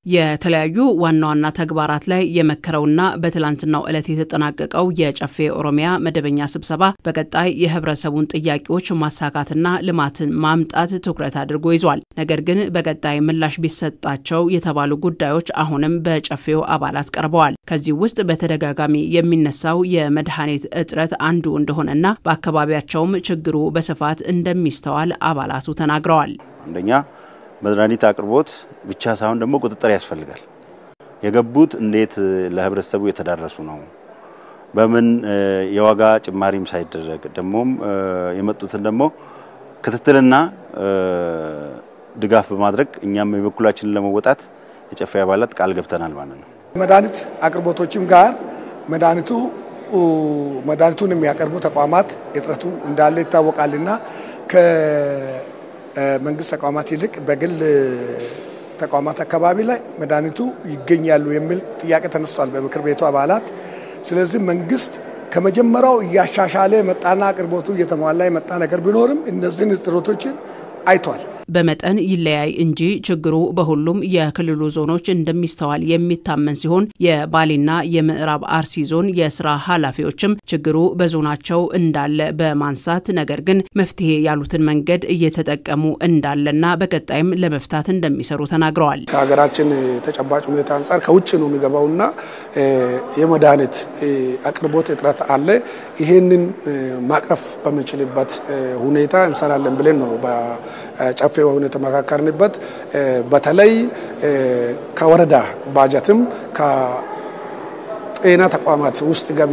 የተለያዩ ዋና ዋና ተግባራት ላይ የመከረውና በትላንትናው ዕለት የተጠናቀቀው የጨፌ ኦሮሚያ መደበኛ ስብሰባ በቀጣይ የህብረተሰቡን ጥያቄዎች ማሳካትና ልማትን ማምጣት ትኩረት አድርጎ ይዟል። ነገር ግን በቀጣይ ምላሽ ቢሰጣቸው የተባሉ ጉዳዮች አሁንም በጨፌው አባላት ቀርበዋል። ከዚህ ውስጥ በተደጋጋሚ የሚነሳው የመድኃኒት እጥረት አንዱ እንደሆነና በአካባቢያቸውም ችግሩ በስፋት እንደሚስተዋል አባላቱ ተናግረዋል። አንደኛ መድኃኒት አቅርቦት ብቻ ሳይሆን ደግሞ ቁጥጥር ያስፈልጋል። የገቡት እንዴት ለህብረተሰቡ የተዳረሱ ነው? በምን የዋጋ ጭማሪም ሳይደረግ ደግሞም የመጡትን ደግሞ ክትትልና ድጋፍ በማድረግ እኛም የበኩላችንን ለመወጣት የጨፌ አባላት ቃል ገብተናል ማለት ነው። መድኃኒት አቅርቦቶችም ጋር መድኃኒቱ መድኃኒቱን የሚያቀርቡ ተቋማት እጥረቱ እንዳለ ይታወቃልና መንግስት ተቋማት ይልቅ በግል ተቋማት አካባቢ ላይ መድኃኒቱ ይገኛሉ የሚል ጥያቄ ተነስቷል በምክር ቤቱ አባላት። ስለዚህ መንግስት ከመጀመሪያው እያሻሻለ የመጣና አቅርቦቱ እየተሟላ የመጣ ነገር ቢኖርም እነዚህን እጥረቶችን አይቷል። በመጠን ይለያይ እንጂ ችግሩ በሁሉም የክልሉ ዞኖች እንደሚስተዋል የሚታመን ሲሆን የባሌና የምዕራብ አርሲ ዞን የስራ ኃላፊዎችም ችግሩ በዞናቸው እንዳለ በማንሳት ነገር ግን መፍትሄ ያሉትን መንገድ እየተጠቀሙ እንዳለና በቀጣይም ለመፍታት እንደሚሰሩ ተናግረዋል። ከሀገራችን ተጨባጭ ሁኔታ አንጻር ከውጭ ነው የሚገባውና የመድኃኒት አቅርቦት እጥረት አለ። ይሄንን ማቅረፍ በምንችልበት ሁኔታ እንሰራለን ብለን ነው ጨፌ ሆነ የተመካከርንበት በተለይ ከወረዳ ባጀትም ከጤና ተቋማት ውስጥ ገቢ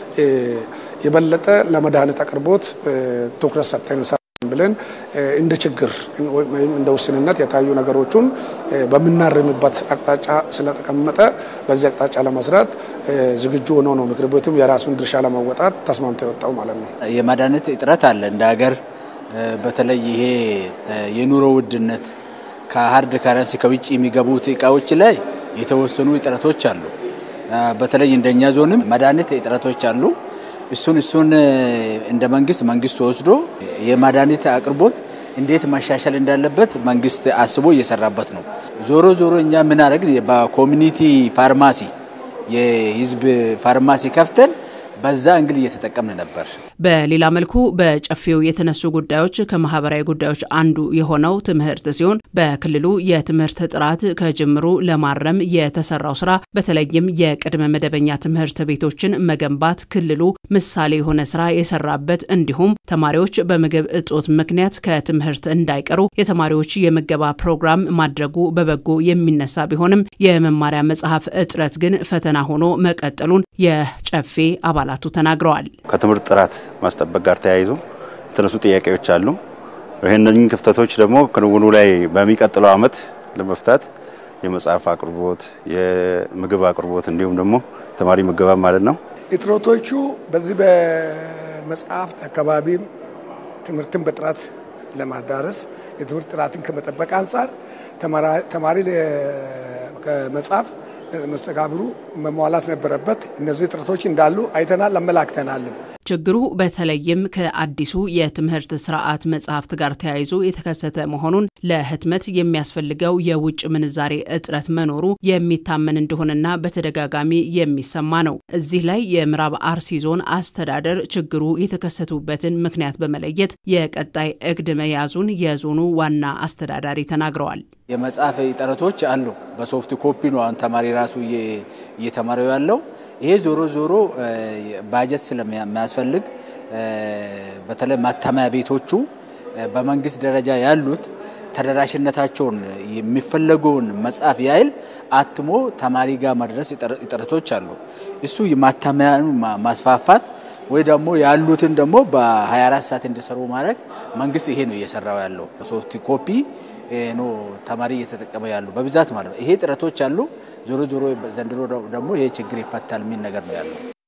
የበለጠ ለመድኃኒት አቅርቦት ትኩረት ሰጥተን እንሰራለን ብለን እንደ ችግር ወይም እንደ ውስንነት የታዩ ነገሮቹን በምናርምበት አቅጣጫ ስለተቀመጠ በዚህ አቅጣጫ ለመስራት ዝግጁ ሆኖ ነው ምክር ቤቱም የራሱን ድርሻ ለመወጣት ተስማምቶ የወጣው ማለት ነው። የመድኃኒት እጥረት አለ እንደ ሀገር በተለይ ይሄ የኑሮ ውድነት ከሀርድ ከረንሲ ከውጭ የሚገቡት እቃዎች ላይ የተወሰኑ እጥረቶች አሉ። በተለይ እንደኛ ዞንም መድኃኒት እጥረቶች አሉ። እሱን እሱን እንደ መንግስት መንግስት ወስዶ የመድኃኒት አቅርቦት እንዴት መሻሻል እንዳለበት መንግስት አስቦ እየሰራበት ነው። ዞሮ ዞሮ እኛ ምን አደረግን? በኮሚኒቲ ፋርማሲ የህዝብ ፋርማሲ ከፍተን በዛ እንግል እየተጠቀምን ነበር። በሌላ መልኩ በጨፌው የተነሱ ጉዳዮች ከማህበራዊ ጉዳዮች አንዱ የሆነው ትምህርት ሲሆን በክልሉ የትምህርት ጥራት ከጅምሩ ለማረም የተሰራው ስራ በተለይም የቅድመ መደበኛ ትምህርት ቤቶችን መገንባት ክልሉ ምሳሌ የሆነ ስራ የሰራበት እንዲሁም ተማሪዎች በምግብ እጦት ምክንያት ከትምህርት እንዳይቀሩ የተማሪዎች የምገባ ፕሮግራም ማድረጉ በበጎ የሚነሳ ቢሆንም የመማሪያ መጽሐፍ እጥረት ግን ፈተና ሆኖ መቀጠሉን የጨፌ አባላቱ ተናግረዋል። ከትምህርት ጥራት ማስጠበቅ ጋር ተያይዞ የተነሱ ጥያቄዎች አሉ። ይህንን ክፍተቶች ደግሞ ክንውኑ ላይ በሚቀጥለው ዓመት ለመፍታት የመጽሐፍ አቅርቦት፣ የምግብ አቅርቦት እንዲሁም ደግሞ ተማሪ ምገባ ማለት ነው። እጥረቶቹ በዚህ በመጽሐፍት አካባቢ ትምህርትን በጥራት ለማዳረስ የትምህርት ጥራትን ከመጠበቅ አንጻር ተማሪ ከመጽሐፍ መስተጋብሩ መሟላት ነበረበት። እነዚህ እጥረቶች እንዳሉ አይተናል፣ አመላክተናልም። ችግሩ በተለይም ከአዲሱ የትምህርት ስርዓት መጽሐፍት ጋር ተያይዞ የተከሰተ መሆኑን ለህትመት የሚያስፈልገው የውጭ ምንዛሬ እጥረት መኖሩ የሚታመን እንደሆነና በተደጋጋሚ የሚሰማ ነው። እዚህ ላይ የምዕራብ አርሲ ዞን አስተዳደር ችግሩ የተከሰቱበትን ምክንያት በመለየት የቀጣይ እቅድ መያዙን የዞኑ ዋና አስተዳዳሪ ተናግረዋል። የመጽሐፍ እጥረቶች አሉ። በሶፍት ኮፒ ነው አሁን ተማሪ ራሱ እየተማረው ያለው። ይሄ ዞሮ ዞሮ ባጀት ስለሚያስፈልግ በተለይ ማተሚያ ቤቶቹ በመንግስት ደረጃ ያሉት ተደራሽነታቸውን የሚፈለገውን መጽሐፍ ያህል አትሞ ተማሪ ጋር መድረስ እጥረቶች አሉ። እሱ ማተሚያን ማስፋፋት ወይ ደግሞ ያሉትን ደግሞ በ24 ሰዓት እንዲሰሩ ማድረግ መንግስት ይሄ ነው እየሰራው ያለው። ሶፍት ኮፒ ኖ ተማሪ እየተጠቀመ ያሉ በብዛት ማለት ነው። ይሄ ጥረቶች አሉ። ዞሮ ዞሮ ዘንድሮ ደግሞ ይሄ ችግር ይፈታል የሚል ነገር ነው ያለው።